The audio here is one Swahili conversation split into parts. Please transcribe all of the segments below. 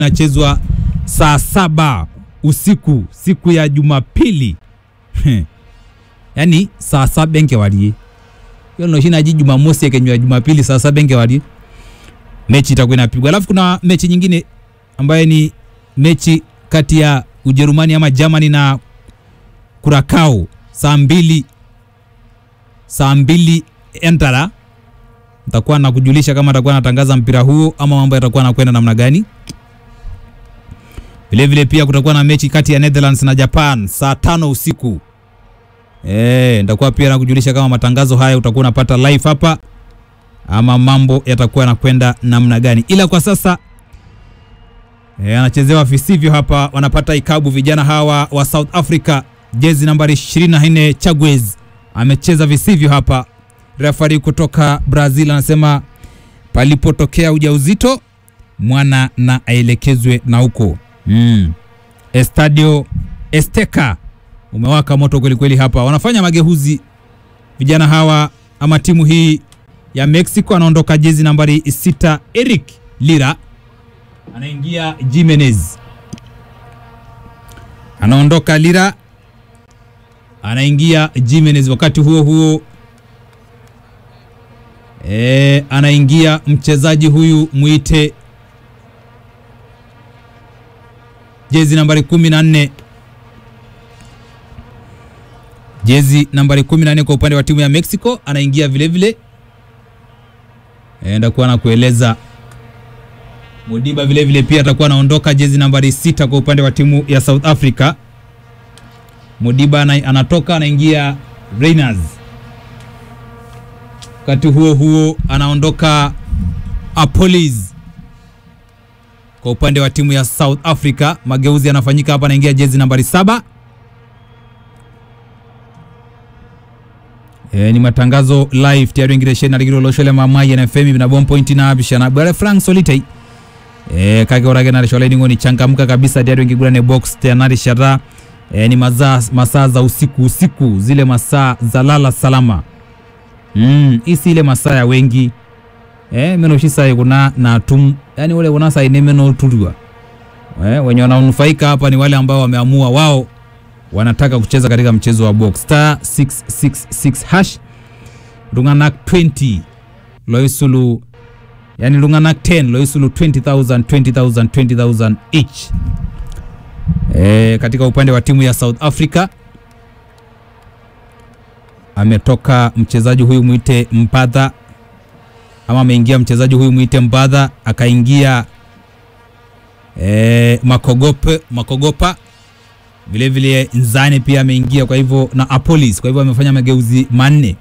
inachezwa saa saba usiku siku ya Jumapili yaani saa saba enkewarie hiyo noshi naji Jumamosi ekenywa Jumapili saa saba enkewarie mechi itakuwa inapigwa. Alafu kuna mechi nyingine ambayo ni mechi kati ya Ujerumani ama Germany na Curacao saa mbili saa mbili entara nitakuwa nakujulisha kama atakuwa anatangaza mpira huo ama mambo yatakuwa nakwenda namna gani. Vile vile pia kutakuwa na mechi kati ya Netherlands na Japan saa tano usiku. Eh, nitakuwa pia nakujulisha kama matangazo haya utakuwa unapata live hapa ama mambo yatakuwa yanakwenda namna gani, ila kwa sasa e, anachezewa visivyo hapa, wanapata ikabu vijana hawa wa South Africa, jezi nambari 24 Chagwez amecheza visivyo hapa. Refari kutoka Brazil anasema palipotokea ujauzito mwana na aelekezwe na huko mm. Estadio Esteka umewaka moto kweli kweli hapa, wanafanya mageuzi vijana hawa ama timu hii ya Mexico. Anaondoka jezi nambari sita Eric Lira, anaingia Jimenez, anaondoka Lira, anaingia Jimenez. Wakati huo huo e, anaingia mchezaji huyu mwite jezi nambari kumi na nne jezi nambari 14 kwa upande wa timu ya Mexico anaingia vile vile, enda kuwa na kueleza Mudiba vile vile pia atakuwa anaondoka jezi nambari sita kwa upande wa timu ya South Africa. Mudiba ana, anatoka anaingia Reyners. Wakati huo huo anaondoka Apolis kwa upande wa timu ya South Africa. Mageuzi yanafanyika hapa, anaingia jezi nambari saba. E, ni matangazo live tayari ingire shena ligiro loshole mamaye na FM na bomb point na abishana bale Frank Solitei e, kage orage na shole ningo ni changamka kabisa tayari ingigura ne box tayari shara e, ni masaa masaa za usiku usiku zile masaa za lala salama mm isi ile masaa ya wengi e, meno shisa kuna na tum yani wale unasa ine meno tulwa e, wenye wananufaika hapa ni wale ambao wameamua wao wanataka kucheza katika mchezo wa box star 666 hash lunganak 20 loisulu yani lunganak 10 loisulu 20000 20000 20000 each e, katika upande wa timu ya South Africa ametoka mchezaji huyu mwite Mpadha ama ameingia mchezaji huyu mwite Mbadha akaingia e, Makogope Makogopa vile vile Nzane pia ameingia, kwa hivyo na Apolis, kwa hivyo amefanya mageuzi manne.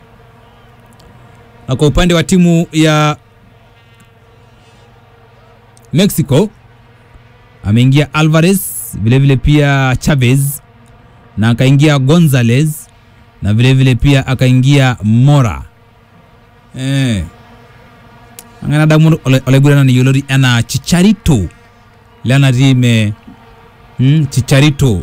Na kwa upande wa timu ya Mexico ameingia Alvarez, vile vile pia Chavez na akaingia Gonzalez na vile vile pia akaingia Mora eh angana damu olegurana ni yolori ana Chicharito lana time Hmm, Chicharito.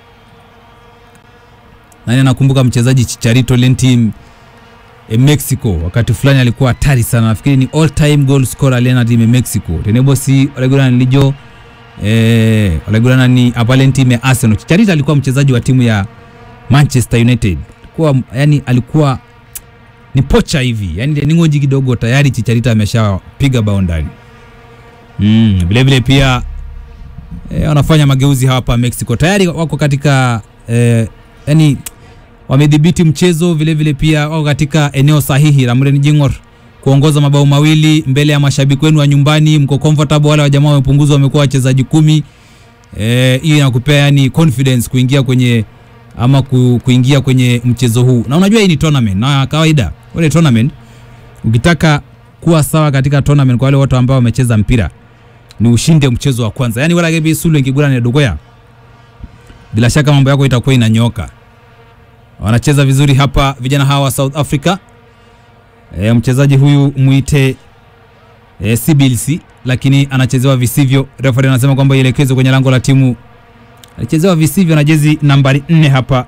Nani anakumbuka mchezaji Chicharito lentim e Mexico wakati fulani alikuwa hatari sana. Nafikiri ni all time goal scorer aliyena timu Mexico. Tenebo si olegurana nilijo eh olegurana ni apale timu ya Arsenal. Chicharito alikuwa mchezaji wa timu ya Manchester United. Alikuwa yani alikuwa ni pocha hivi. Yani ni ngoji kidogo tayari Chicharito ameshapiga bao ndani. Mm, vile vile pia E, wanafanya mageuzi hapa Mexico tayari wako katika e, yani wamedhibiti mchezo vile vile pia wako katika eneo sahihi la Mren Jingor kuongoza mabao mawili mbele ya mashabiki wenu wa nyumbani, mko comfortable. Wale wa jamaa wamepunguzwa, wamekuwa wachezaji kumi. E, hii inakupea yani confidence kuingia kwenye ama ku, kuingia kwenye mchezo huu, na unajua hii ni tournament na kawaida wale tournament, ukitaka kuwa sawa katika tournament, kwa wale watu ambao wamecheza mpira ni ushinde mchezo wa kwanza, yani wala gebi sulu ingigura ni dogoya, bila shaka mambo yako itakuwa inanyoka. Wanacheza vizuri hapa vijana hawa wa South Africa. E, mchezaji huyu muite e, Sibilsi, lakini anachezewa visivyo. Referee anasema kwamba ielekezwe kwenye lango la timu. Alichezewa visivyo na jezi nambari nne hapa.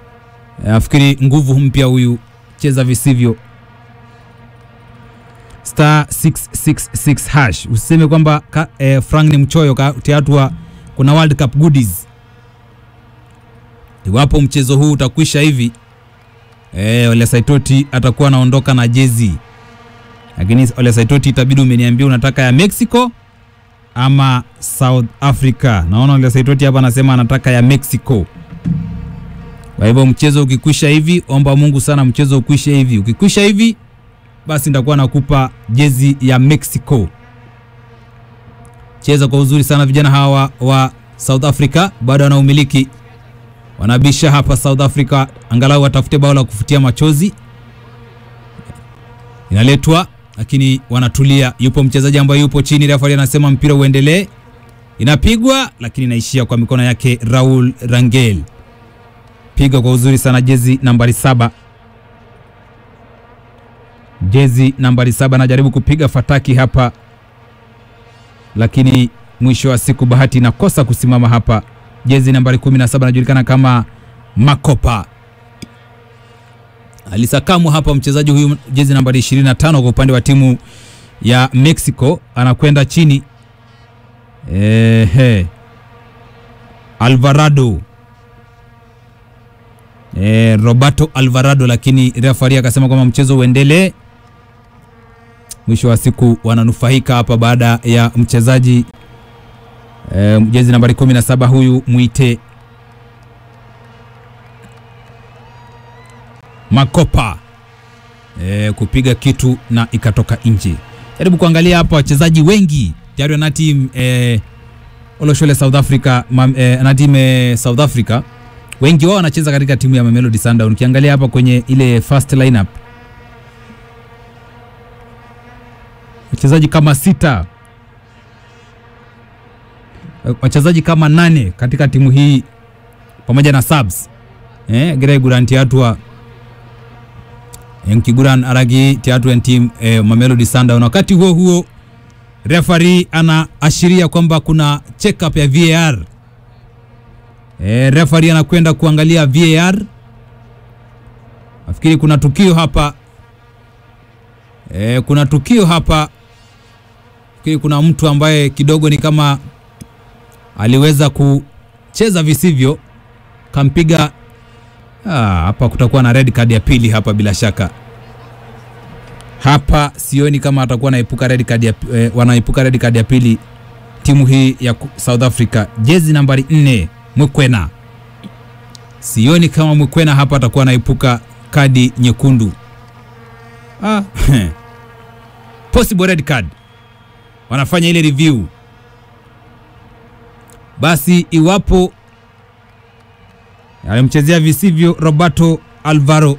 E, nafikiri nguvu mpya huyu, cheza visivyo star 666 hash. Usiseme kwamba ka- eh, Frank ni mchoyo tiatua, kuna World Cup goodies. Iwapo mchezo huu utakwisha hivi eh, Ole Saitoti atakuwa anaondoka na jezi, lakini Ole Saitoti itabidi umeniambia unataka ya Mexico ama South Africa. Naona Ole Saitoti hapa anasema anataka ya Mexico. Kwa hivyo mchezo ukikwisha hivi, omba Mungu sana mchezo ukwishe hivi. Ukikwisha hivi, basi nitakuwa nakupa jezi ya Mexico. Cheza kwa uzuri sana vijana hawa wa South Africa, bado wanaumiliki, wanabisha hapa South Africa, angalau watafute bao la kufutia machozi. Inaletwa lakini wanatulia. Yupo mchezaji ambaye yupo chini, refa anasema mpira uendelee. Inapigwa lakini inaishia kwa mikono yake Raul Rangel piga kwa uzuri sana jezi nambari saba jezi nambari saba anajaribu kupiga fataki hapa lakini mwisho wa siku bahati inakosa kusimama hapa jezi nambari 17 anajulikana kama makopa alisakamwa hapa mchezaji huyu jezi nambari 25 kwa upande wa timu ya mexico anakwenda chini Ehe. alvarado e, Roberto Alvarado, lakini refari akasema kwamba mchezo uendelee. Mwisho wa siku wananufaika hapa baada ya mchezaji e, jezi nambari 17 huyu mwite Makopa e, kupiga kitu na ikatoka nje. Jaribu kuangalia hapa wachezaji wengi tayari wana team e, Oloshole South Africa mam, e, ana team e, South Africa wengi wao wanacheza katika timu ya Mamelodi Sundowns. Ukiangalia hapa kwenye ile first lineup wachezaji kama sita, wachezaji kama nane katika timu hii pamoja na subs eh, Greg Guran Tiatua Nkiguran Aragi Tiatua team eh, Mamelodi Sundowns. Wakati huo huo referee anaashiria kwamba kuna check up ya VAR E, referee anakwenda kuangalia VAR. Nafikiri kuna tukio hapa e, kuna tukio hapa. Nafikiri kuna mtu ambaye kidogo ni kama aliweza kucheza visivyo, kampiga ah, hapa. Kutakuwa na red card ya pili hapa bila shaka. Hapa sioni kama atakuwa naepuka red card ya, eh, wanaepuka red card ya pili timu hii ya South Africa, jezi nambari 4 Mwikwena. Sioni kama Mwikwena hapa atakuwa anaepuka kadi nyekundu. Ah, possible red card. Wanafanya ile review. Basi iwapo alimchezea visivyo Roberto Alvaro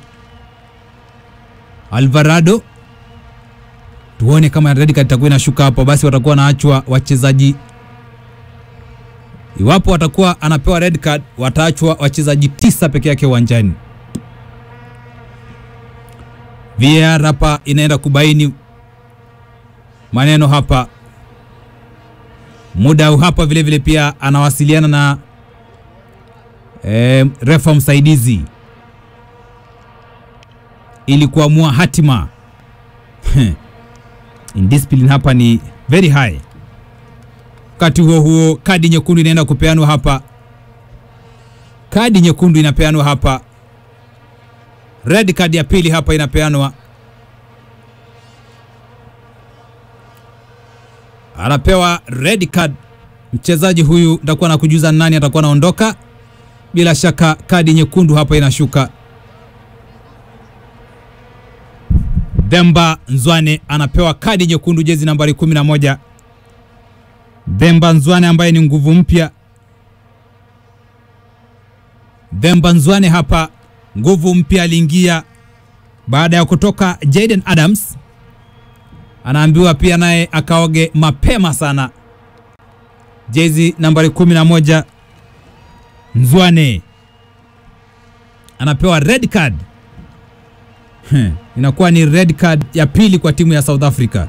Alvarado, tuone kama red card itakuwa inashuka hapo, basi watakuwa wanaachwa wachezaji Iwapo watakuwa anapewa red card, wataachwa wachezaji tisa peke yake uwanjani. VAR hapa inaenda kubaini maneno hapa. Muda hapa vile vile pia anawasiliana na e, refa msaidizi ili kuamua hatima. Indiscipline hapa ni very high. Wakati huo huo kadi nyekundu inaenda kupeanwa hapa, kadi nyekundu inapeanwa hapa, red card ya pili hapa inapeanwa, anapewa red card mchezaji huyu. Nitakuwa na kujuza nani atakuwa anaondoka. Bila shaka kadi nyekundu hapa inashuka. Demba Nzwane anapewa kadi nyekundu, jezi nambari 11. Demba Nzwane ambaye ni nguvu mpya. Demba Nzwane hapa nguvu mpya, aliingia baada ya kutoka Jaden Adams, anaambiwa pia naye akaoge mapema sana. Jezi nambari 11 Nzwane anapewa red card. Inakuwa ni red card ya pili kwa timu ya South Africa.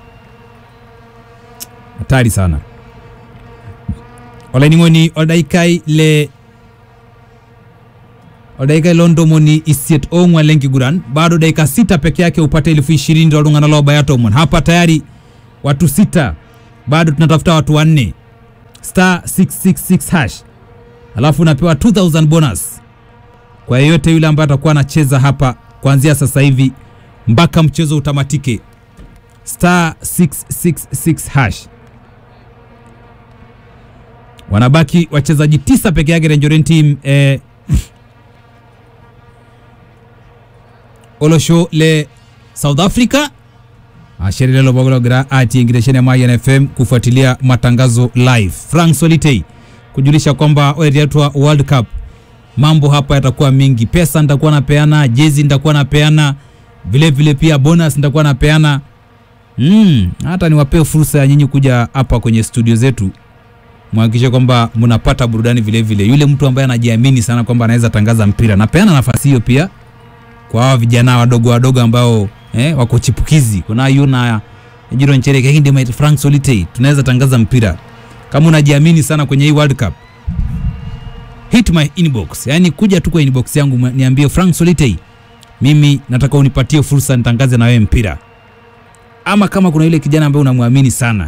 Hatari sana olening'oni odaikai le o dakika ilo ntomoni isiet ong'wan lenkiguran bado dakika sita peke yake upate elfu ishirini toltung'anak lobaya tomon hapa tayari watu sita bado tunatafuta watu wanne star 666 hash alafu unapewa 2000 bonus kwa yeyote yule ambaye atakuwa anacheza hapa kuanzia sasa hivi mpaka mchezo utamatike star 666 hash wanabaki wachezaji tisa peke yake Renjoren team eh, olosho le South Africa asheri lelo bogologira ati ingiresheni ya Mayan FM kufuatilia matangazo live. Frank Solitei kujulisha kwamba weretwa World Cup mambo hapa yatakuwa mingi, pesa nitakuwa napeana, jezi nitakuwa napeana, vile vile pia bonus nitakuwa napeana. Mm, hata niwapee fursa ya nyinyi kuja hapa kwenye studio zetu mhakikishe kwamba mnapata burudani vile vile. Yule mtu ambaye anajiamini sana kwamba anaweza tangaza mpira, napeana nafasi hiyo pia kwa hawa vijana wadogo wadogo ambao eh, wako chipukizi. Kuna yuna Jiro Nchereke hindi mait Frank Solitei, tunaweza tangaza mpira. Kama unajiamini sana kwenye hii World Cup, hit my inbox, yani kuja tu kwa inbox yangu mwa- niambie Frank Solitei, mimi nataka unipatie fursa nitangaze na wewe mpira. Ama kama kuna yule kijana ambaye unamwamini sana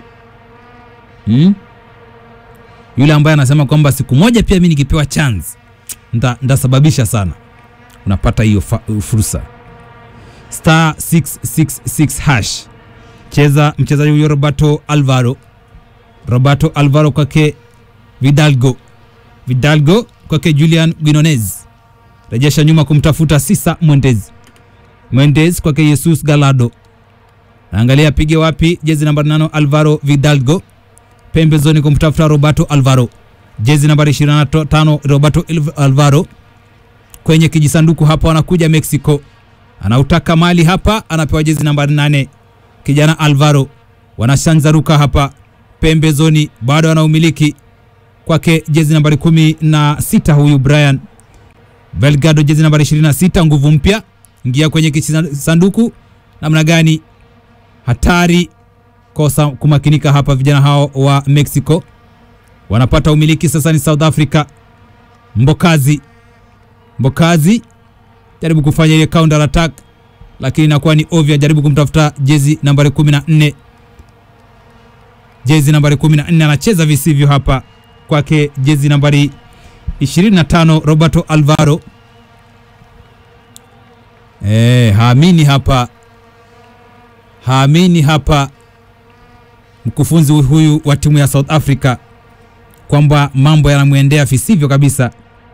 hmm? yule ambaye anasema kwamba siku moja pia mimi nikipewa chance nda, ndasababisha sana, unapata hiyo fa- fursa. Star 666 hash, cheza mchezaji huyo Roberto Alvaro, Roberto Alvaro kwake Vidalgo, Vidalgo kwake Julian Guinones, rejesha nyuma kumtafuta Sisa Mwendez, Mwendez kwake Jesus Galado, angalia apige wapi, jezi namba 8 Alvaro Vidalgo pembezoni kumtafuta Roberto Alvaro, jezi nambari 25 Roberto Ilv- Alvaro kwenye kijisanduku hapa, wanakuja Mexico, anautaka mali hapa, anapewa jezi nambari 8 kijana Alvaro, wanashanzaruka hapa pembezoni, bado anaumiliki kwake jezi nambari kumi na sita huyu Brian Belgado, jezi nambari 26 nguvu mpya, ingia kwenye kijisanduku namna gani, hatari kosa kumakinika hapa. Vijana hao wa Mexico wanapata umiliki sasa, ni South Africa. Mbokazi Mbokazi jaribu kufanya ile counter attack, lakini inakuwa ni ovyo. Jaribu kumtafuta jezi nambari 14, jezi nambari 14 anacheza visivyo hapa kwake, jezi nambari 25 Roberto Alvaro. Eh, haamini hapa, haamini hapa mkufunzi huyu wa timu ya South Africa kwamba mambo yanamwendea visivyo kabisa.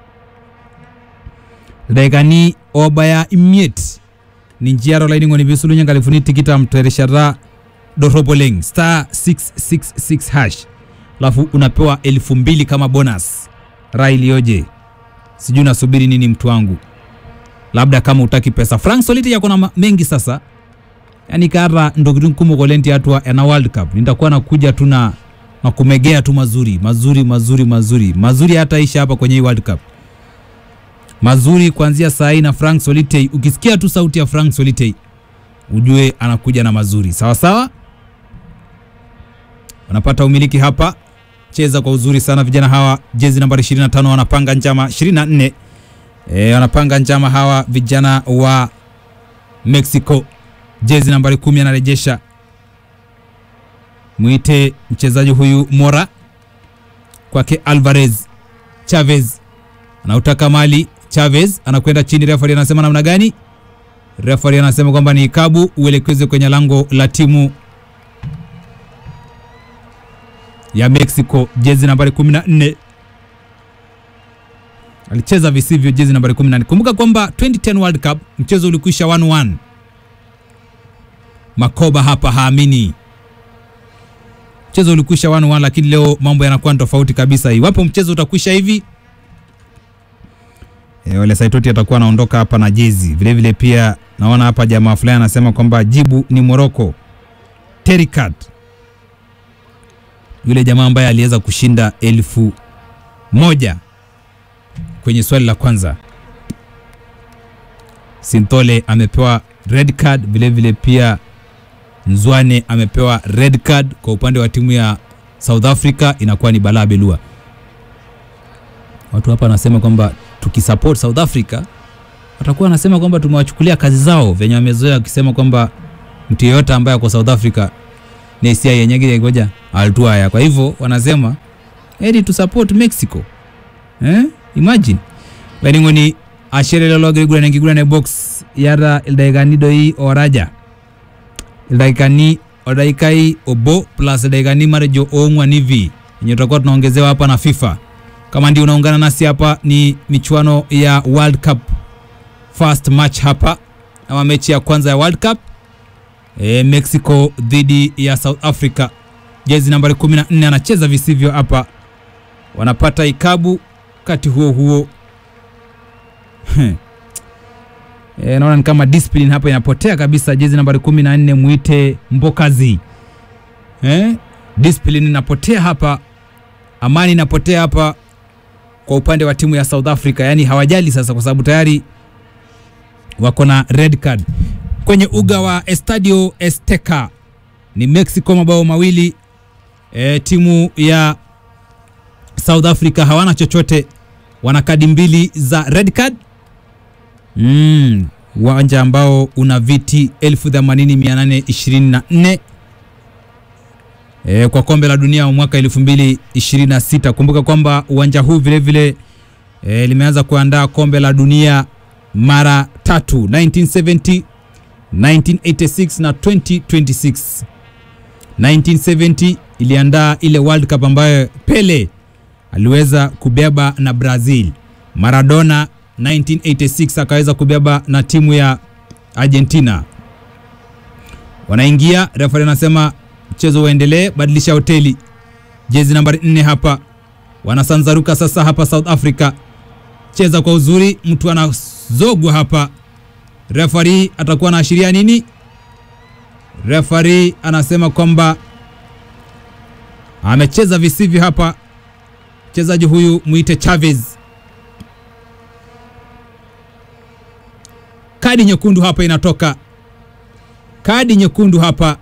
Daikani obaya imiet ni njiaro laining'oni visulunya ngalifuni tikita mtereshara doroboleng star 666 hash alafu unapewa elfu mbili kama bonus. Raha iliyoje! Sijui nasubiri nini mtu wangu, labda kama utaki pesa. Frank Soliti yako na ma- mengi sasa yani kara ndokitu kumok oleng tiatua ena World Cup nitakuwa nakuja tu na na kumegea tu mazuri mazuri mazuri mazuri mazuri hata isha hapa kwenye hii World Cup mazuri kuanzia saa hii na Frank Solitei. Ukisikia tu sauti ya Frank Solitei ujue anakuja na mazuri sawa sawa. Wanapata umiliki hapa, cheza kwa uzuri sana vijana hawa, jezi nambari 25 wanapanga njama 24 e, wanapanga njama hawa vijana wa Mexico jezi nambari kumi anarejesha mwite mchezaji huyu Mora kwake Alvarez Chavez anautaka mali Chavez anakwenda chini, refari anasema namna gani? Refari anasema kwamba ni ikabu uelekezwe kwenye lango la timu ya Mexico, jezi nambari 14 alicheza visivyo, jezi nambari 14. Kumbuka kwamba 2010 World Cup mchezo ulikwisha 1-1. Makoba hapa haamini mchezo ulikwisha 1-1, lakini leo mambo yanakuwa ni tofauti kabisa. Iwapo mchezo utakwisha hivi e, Ole Saitoti atakuwa anaondoka hapa na jezi vile vile. Pia naona hapa jamaa fulani anasema kwamba jibu ni Morocco. Terikat yule jamaa ambaye aliweza kushinda elfu moja kwenye swali la kwanza. Sintole amepewa red card vile vile, pia Nzwane amepewa red card. Kwa upande wa timu ya South Africa inakuwa ni balaa belua. Watu hapa wanasema kwamba tukisupport South Africa watakuwa wanasema kwamba tumewachukulia kazi zao venye wamezoea wakisema kwamba mtu yeyote ambaye ako South Africa ni hisia yenyegire ngoja altuaya. Kwa hivyo wanasema heri tu support Mexico eh? Imagine laining'oni ashere lelo ogira aiguran enkiguran e box yata ildaikani doi oraja ildaikani odaikai obo plus ildaikani matejo oong'wan hivi yenye tutakuwa tunaongezewa hapa na FIFA. Kama ndio unaungana nasi hapa, ni michuano ya World Cup first match hapa ama mechi ya kwanza ya World Cup e, Mexico dhidi ya South Africa. Jezi nambari 14 anacheza visivyo hapa, wanapata ikabu wakati huo huo e, naona ni kama discipline hapa inapotea kabisa. Jezi nambari 14 muite Mbokazi e, discipline inapotea hapa, amani inapotea hapa kwa upande wa timu ya South Africa, yani hawajali sasa, kwa sababu tayari wako na red card kwenye uga wa Estadio Azteca. Ni Mexico mabao mawili e, timu ya South Africa hawana chochote, wana kadi mbili za red card mm, uwanja ambao una viti 80824 e, kwa kombe la dunia wa mwaka 2026. Kumbuka kwamba uwanja huu vilevile e, limeanza kuandaa kombe la dunia mara tatu 1970 1986 na 2026 1970 iliandaa ile World Cup ambayo Pele aliweza kubeba na Brazil. Maradona 1986 akaweza kubeba na timu ya Argentina. Wanaingia, referee anasema mchezo uendelee, badilisha hoteli. Jezi nambari 4 hapa, wanasanzaruka sasa hapa South Africa. Cheza kwa uzuri, mtu anazogwa hapa. Referee atakuwa anaashiria nini? Referee anasema kwamba amecheza visivyo hapa mchezaji huyu mwite Chavez. Kadi nyekundu hapa inatoka, kadi nyekundu hapa,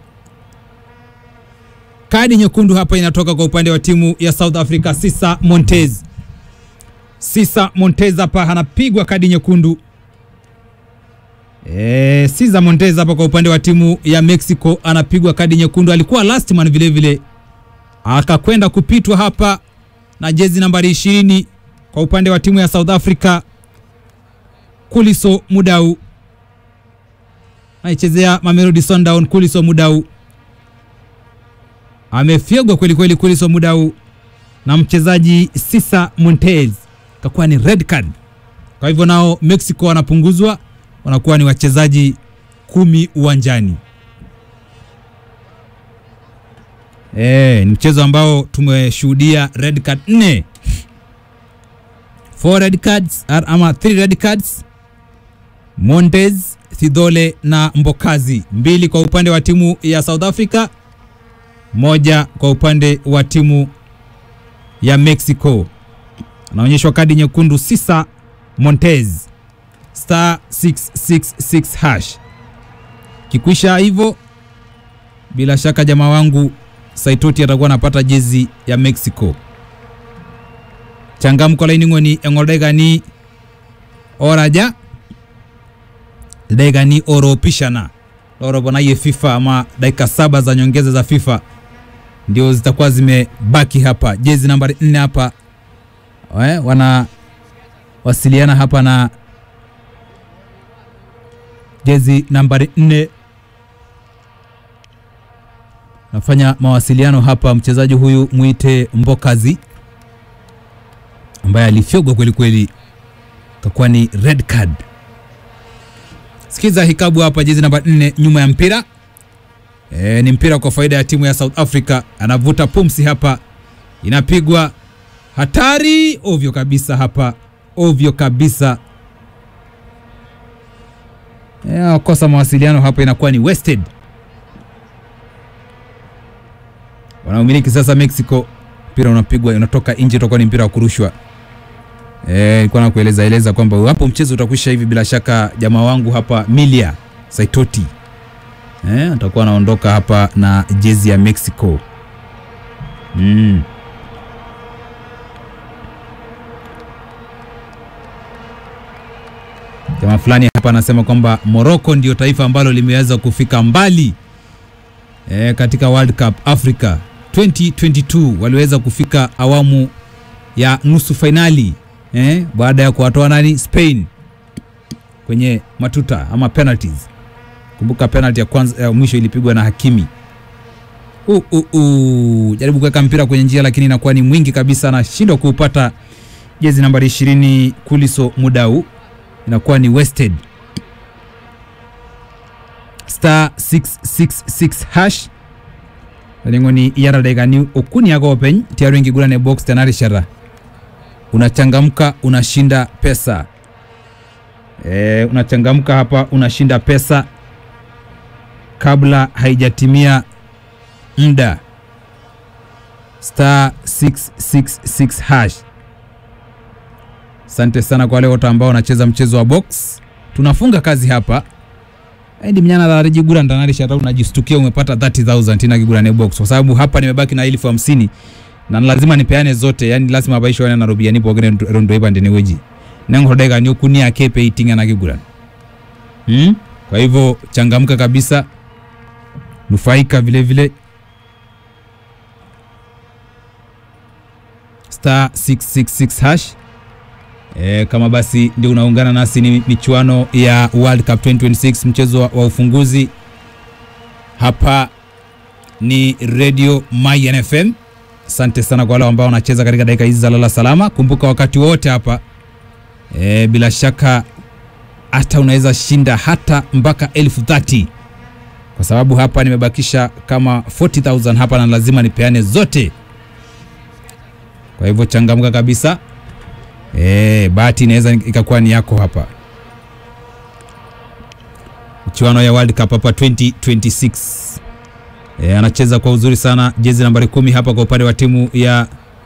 kadi nyekundu hapa inatoka kwa upande wa timu ya South Africa. Sisa Montez, Sisa Montez hapa anapigwa kadi nyekundu. E, Sisa Montez hapa kwa upande wa timu ya Mexico anapigwa kadi nyekundu. Alikuwa last man vile vile akakwenda kupitwa hapa na jezi nambari ishirini kwa upande wa timu ya South Africa, Kuliso Mudau aichezea Mamelodi Sundown. Kuliso Mudau amefyegwa kweli kweli, Kuliso Mudau na mchezaji Sisa Montez, kakuwa ni red card. Kwa hivyo nao Mexico wanapunguzwa, wanakuwa ni wachezaji kumi uwanjani. E, ni mchezo ambao tumeshuhudia red card nne, four red cards ama three red cards. Montez, Thidole na Mbokazi, mbili kwa upande wa timu ya South Africa, moja kwa upande wa timu ya Mexico. Anaonyeshwa kadi nyekundu Sisa Montez, star 666 hash. Kikwisha hivyo, bila shaka jamaa wangu Saitoti atakuwa anapata jezi ya Mexico. Changamko laining'oni eng'odaikani oraja daikani oropishana loroponaye FIFA ama dakika saba za nyongeza za FIFA ndio zitakuwa zimebaki hapa. Jezi nambari nne hapa eh, wana wasiliana hapa na jezi nambari nne nafanya mawasiliano hapa, mchezaji huyu mwite Mbokazi ambaye alifyogwa kweli kweli, kakuwa ni red card. Sikiza hikabu hapa, jezi namba 4 nyuma ya mpira e, ni mpira kwa faida ya timu ya South Africa. Anavuta pumsi hapa, inapigwa hatari, ovyo kabisa hapa, ovyo kabisa. E, kosa mawasiliano hapa, inakuwa ni wasted. wanaomiliki sasa Mexico. Mpira unapigwa unatoka nje, utakuwa ni mpira wa kurushwa. Eh, nilikuwa nakueleza eleza kwamba hapo mchezo utakwisha hivi. Bila shaka jamaa wangu hapa Milia Saitoti eh, atakuwa anaondoka hapa na jezi ya Mexico mm. Jamaa fulani hapa anasema kwamba Morocco ndio taifa ambalo limeweza kufika mbali e, katika World Cup Africa 2022 waliweza kufika awamu ya nusu fainali e, baada ya kuwatoa nani Spain kwenye matuta ama penalties. Kumbuka penalty ya kwanza ya mwisho ilipigwa na Hakimi. Uh, uh, uh. Jaribu kuweka mpira kwenye njia lakini inakuwa ni mwingi kabisa, anashindwa kuupata. Jezi nambari 20 Kuliso Mudau inakuwa ni wasted. Star 666 hash lengo ni yara daika ni okuni yako open tiaru ingigula ne box tenari shara unachangamka unashinda pesa e, unachangamka hapa unashinda pesa kabla haijatimia muda star 666 hash asante sana kwa wale wote ambao wanacheza mchezo wa box tunafunga kazi hapa Endi mnyana dhariji jigura ndanari shata unajistukia umepata 30000 tina kigura ne box kwa sababu hapa nimebaki na elfu hamsini na lazima nipeane zote yani lazima abaisho wana narubia nipo gene rondo iba ndene weji nengo dega ni kunia kepe itinga na kigura hmm? kwa hivyo changamka kabisa nufaika vile vile star 666 hash E, kama basi ndio unaungana nasi, ni michuano ya World Cup 2026 mchezo wa, wa ufunguzi. Hapa ni Radio Mayan FM. Asante sana kwa wale ambao wanacheza katika dakika hizi za lala salama. Kumbuka wakati wote hapa e, bila shaka hata unaweza shinda hata mpaka elfu thati kwa sababu hapa nimebakisha kama 40000 hapa na lazima nipeane zote. Kwa hivyo changamka kabisa. E, bahati inaweza ikakuwa ni yako hapa. Michuano ya World Cup hapa 2026. E, anacheza kwa uzuri sana jezi nambari kumi hapa kwa upande wa timu ya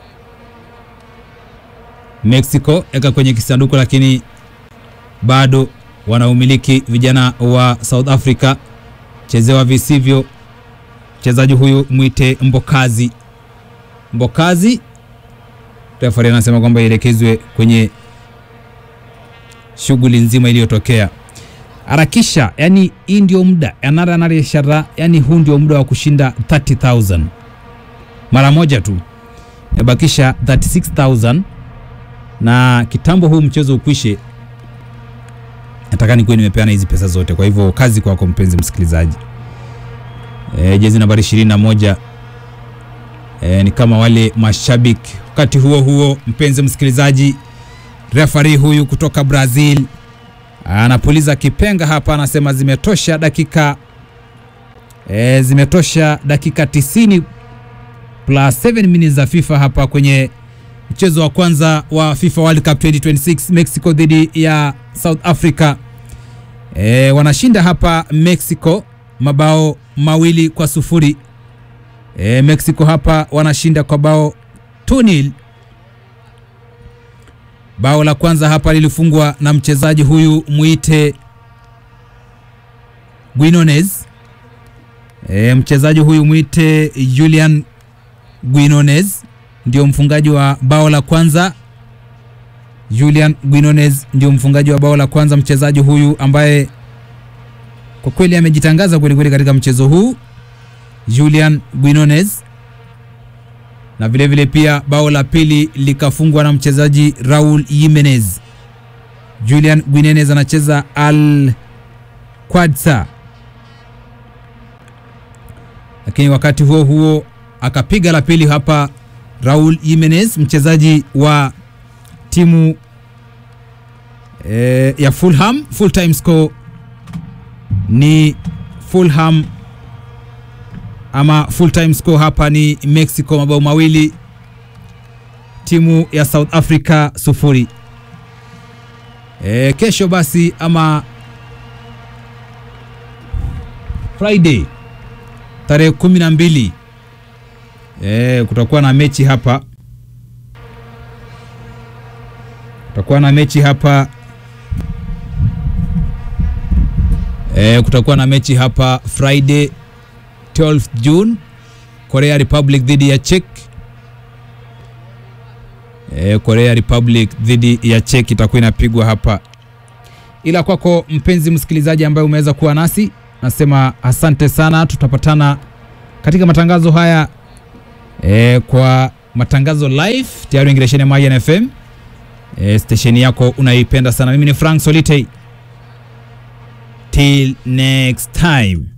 Mexico, eka kwenye kisanduku, lakini bado wanaumiliki vijana wa South Africa, chezewa visivyo. Mchezaji huyu mwite Mbokazi, Mbokazi refari anasema kwamba ielekezwe kwenye shughuli nzima iliyotokea. Harakisha, yani hii ndio muda anara anara ishara, yani huu ndio muda wa kushinda 30000 mara moja tu, imebakisha 36000 na kitambo huu mchezo ukwishe, nataka nikuwe nimepeana hizi pesa zote. Kwa hivyo kazi kwako mpenzi msikilizaji. E, jezi nambari 21 e, ni kama wale mashabiki Wakati huo huo, mpenzi msikilizaji, refari huyu kutoka Brazil anapuliza kipenga hapa, anasema zimetosha dakika e, zimetosha dakika 90 plus 7 minutes za FIFA hapa kwenye mchezo wa kwanza wa FIFA World Cup 2026 Mexico dhidi ya South Africa. E, wanashinda hapa Mexico mabao mawili kwa sufuri. E, Mexico hapa wanashinda kwa bao 2-0. Bao la kwanza hapa lilifungwa na mchezaji huyu mwite Guinones. E, mchezaji huyu mwite Julian Guinones ndio mfungaji wa bao la kwanza. Julian Guinones ndio mfungaji wa bao la kwanza, mchezaji huyu ambaye kwa kweli amejitangaza kweli kweli katika mchezo huu Julian Guinones na vile vile pia bao la pili likafungwa na mchezaji Raul Jimenez. Julian Guinenez anacheza Al Quadsa, lakini wakati huo huo akapiga la pili hapa Raul Jimenez, mchezaji wa timu e, ya Fulham. Full time score ni Fulham ama full time score hapa ni Mexico mabao mawili, timu ya South Africa sufuri. E, kesho basi ama Friday tarehe kumi na mbili e, kutakuwa na mechi hapa, kutakuwa na mechi hapa e, kutakuwa na mechi hapa Friday 12th June Korea Republic dhidi ya Czech. E, Korea Republic dhidi ya Czech itakuwa inapigwa hapa ila kwako mpenzi msikilizaji ambaye umeweza kuwa nasi nasema asante sana tutapatana katika matangazo haya e, kwa matangazo live tayari ingiresheni ya Mayan FM e, stesheni yako unaipenda sana mimi ni Frank Solitei till next time